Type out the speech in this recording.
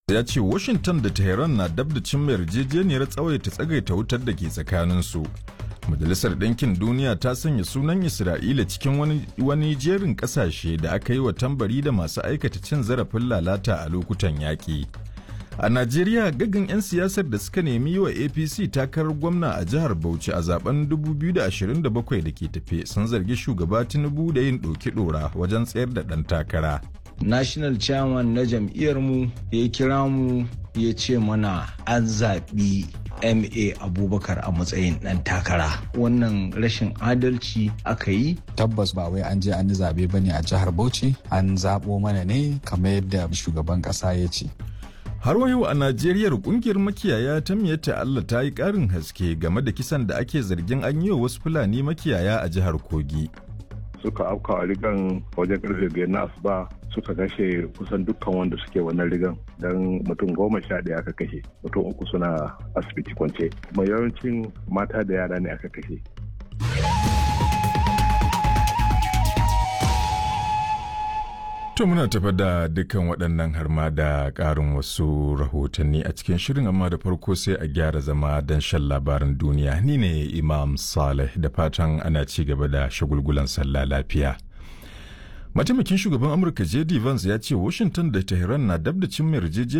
ya ce washington da tehran na dab da cimma yarjejeniyar tsawaita tsagaita wutar da ke tsakaninsu majalisar ɗinkin duniya ta sanya sunan isra'ila cikin wani, wani jerin ƙasashe da aka yi wa tambari da masu aikata cin zarafin lalata a lokutan yaƙi a najeriya gaggan 'yan siyasar da suka nemi yi wa apc takarar gwamna a jihar bauchi a zaben 2027 da ke tafe sun zargi shugaba tinubu da yin ɗoki ɗora wajen tsayar da ɗan takara national chairman na jam'iyyarmu ya kira mu ya ce mana an zaɓi ma abubakar a matsayin ɗan takara wannan rashin adalci aka yi tabbas ba wai an je an yi zaɓe ba ne a jihar bauchi an zaɓo mana ne kamar yadda shugaban ƙasa ya ce har yau a najeriya kungiyar makiyaya ta miyata allah ta yi ƙarin haske game da kisan da ake zargin an yi wa wasu fulani makiyaya a jihar kogi suka afka a rigan wajen karfe biyar na asuba suka kashe kusan dukkan wanda suke wannan rigan don mutum goma sha ɗaya aka kashe mutum uku suna asibiti kwance kuma yawancin mata da yara ne aka kashe To muna tafa da dukkan waɗannan har ma da ƙarin wasu rahotanni a cikin shirin amma da farko sai a gyara zama don shan labarin duniya ni ne Imam Saleh da fatan ana ci gaba da shagulgulan sallah lafiya. Mataimakin shugaban Amurka J.D. Vance ya ce Washington da Tehran na dab da cin yarjejeniya